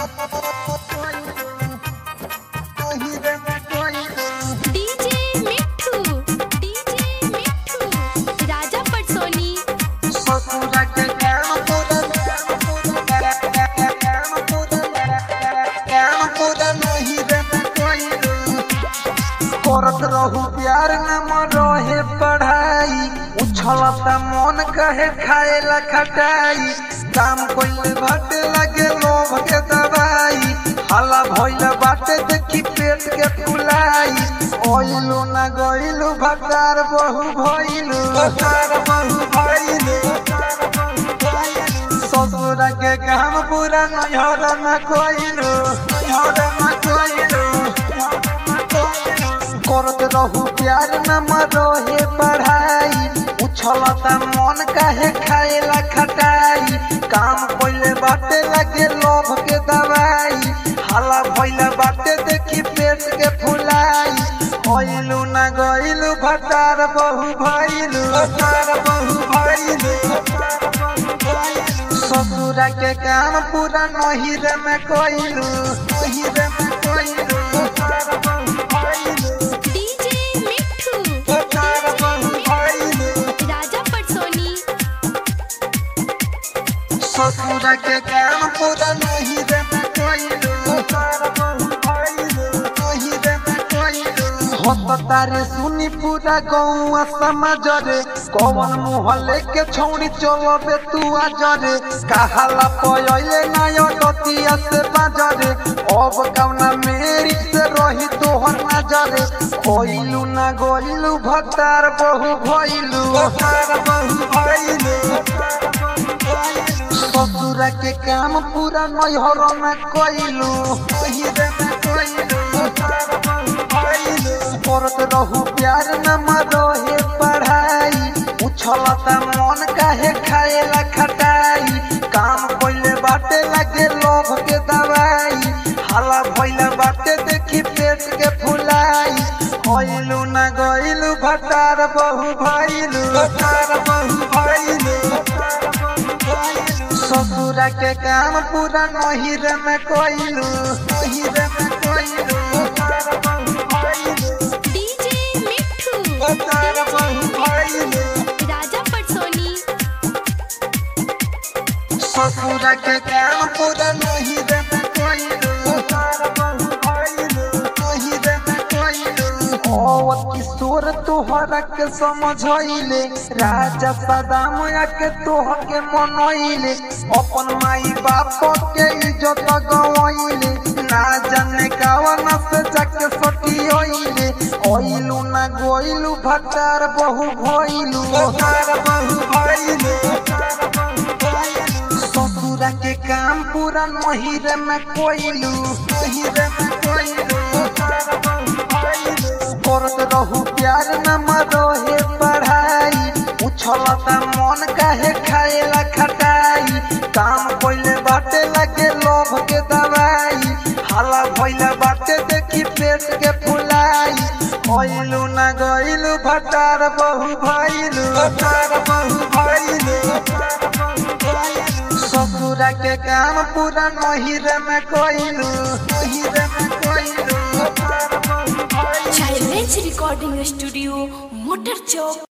DJ मिठू DJ मिठू राजा पटसोनी करत रहू प्यार न मरहे पढ़ाई उछलता मन कहे खाएला खटाई काम कोइले बाटे लगे लोभ के दवाई हला भइल बाटे देखी पेट के फुलाई ओइलू न गइलू भटार बहु भइलू भटार बहु भइलू ससुर के काम पूरा नैहर में कोइलू नैहर में कोइलू करत रहू प्यार न मरोहे पढ़ाई उछलता मन काहे खाएला खटाई काम पहिले बाटे लगे लोभ के दवाई हाला भइला बाटे देखी पेट के फुलाई होइलू न गइलू भटार बहु भइलू भटार बहु भइलू ससुरा के काम पूरा नहिर में कोइलू नहिर में कोइलू भटार बहु भइलू डीजे मिठू भटार बहु भइलू राजा पटसोनी ससुर के काम पूरा नहीं रे मैं कोइलू भटार बहु भइलू नहीं रे मैं कोइलू होत तारे सुनी पूरा गौआ समाज रे कौन मुहल्ले के छौड़ी चलबे तू आज रे कहाला पयले ना डतिया से बाजरे अब कौना मेरी से रही तोहर नजरे कोइलू ना गोइलू भतार बहु भइलू भतार बहु भइलू ससुर के काम पूरा नैहर में कोइलू नहिरे में कोइलू भतार बहु भइलू करत रहू प्यार न मरोहे पढ़ाई उछलता मन काहे खाएला खटाई काम पहिले बाटे लगे लोभ के दवाई हाला भइला बाटे देखी पेट के फुलाई होइलू न गइलू भटार बहु भइलू भटार बहु भइलू ससुरा के काम पूरा नहिर में कोइलू नहिर में कोइलू भटार बहु भइलू डीजे मिठू भटार बहु भइलू राजा पटसोनी ससुर के काम पूरा नहीं रे मैं कोइलू तार बहु भइलू नहीं रे मैं कोइलू ओ किशोर तोहरा के समझइले राजा सदाम के तोह के मनइले अपन माई बाप के इज्जत गवइले ना जाने कावन से जाके सटियइले ओइलू ना गोइलू भटार बहु भइलू भटार बहु भइलू ससुरा के काम पूरा नहिर में कोइलू नहिर में कोइलू करत रहू प्यार न मरोहे पढ़ाई उछलता मन काहे खाएला खटाई काम पहिले बाटे लगे लोभ के दवाई हाला भइला बाटे देखी पेट के फुलाई होइलू न गइलू भटार बहु भइलू भटार बहु भइलू ससुरा के काम पूरा नहिर में कोइलू नहिर में कोइलू भटार बहु भइलू चाइल्ड रिकॉर्डिंग स्टूडियो मोटर चौक